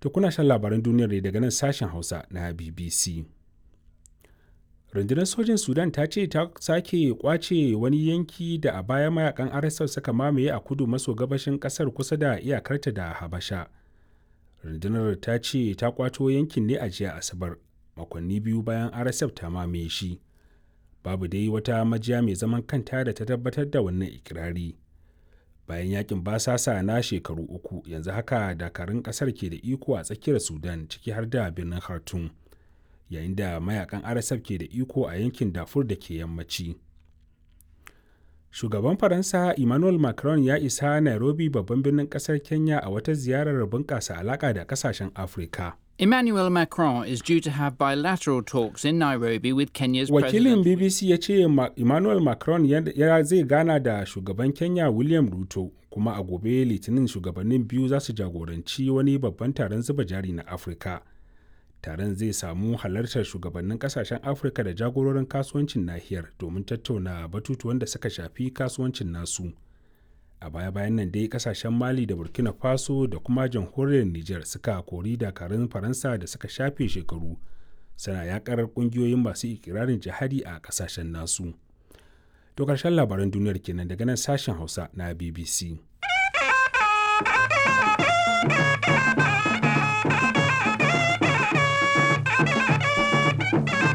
To kuna shan labaran duniyar ne daga nan sashen Hausa na BBC. Rundunar sojin Sudan ta ce ta sake kwace wani yanki da a baya mayakan RSF suka mamaye a kudu maso gabashin kasar kusa da iyakarta da Habasha. Rundunar ta ce ta kwato yankin ne a jiya Asabar, makonni biyu bayan RSF ta mamaye shi. Babu dai wata majiya mai zaman kanta da ta tabbatar da wannan ikirari. Bayan yakin basasa na shekaru uku, yanzu haka dakarun kasar ke da iko a tsakiyar Sudan ciki har da birnin Khartoum. yayin da mayakan RSF ke da iko a yankin Darfur da ke yammaci. Shugaban Faransa Emmanuel Macron ya isa Nairobi babban birnin kasar Kenya a wata ziyarar bunƙasa alaƙa da ƙasashen Afirka. Emmanuel Macron is due to have bilateral talks in Nairobi with Kenya's Wakilin president. BBC ya ce Ma- Emmanuel Macron ya ya zai gana da shugaban Kenya William Ruto kuma a gobe litinin shugabannin biyu za su jagoranci wani babban taron zuba jari na Afirka. taron zai samu halartar shugabannin kasashen afirka da jagororin kasuwancin nahiyar domin tattauna batutuwan da suka shafi kasuwancin nasu a baya-bayan nan dai kasashen mali da burkina faso da kuma jamhuriyar niger suka kori dakarun faransa da suka shafe shekaru suna yakar kungiyoyin masu ikirarin jihadi a kasashen nasu to karshen labaran duniyar kenan daga nan sashen hausa na bbc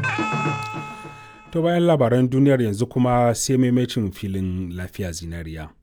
To bayan labaran duniyar yanzu kuma sai maimacin filin lafiya zinariya.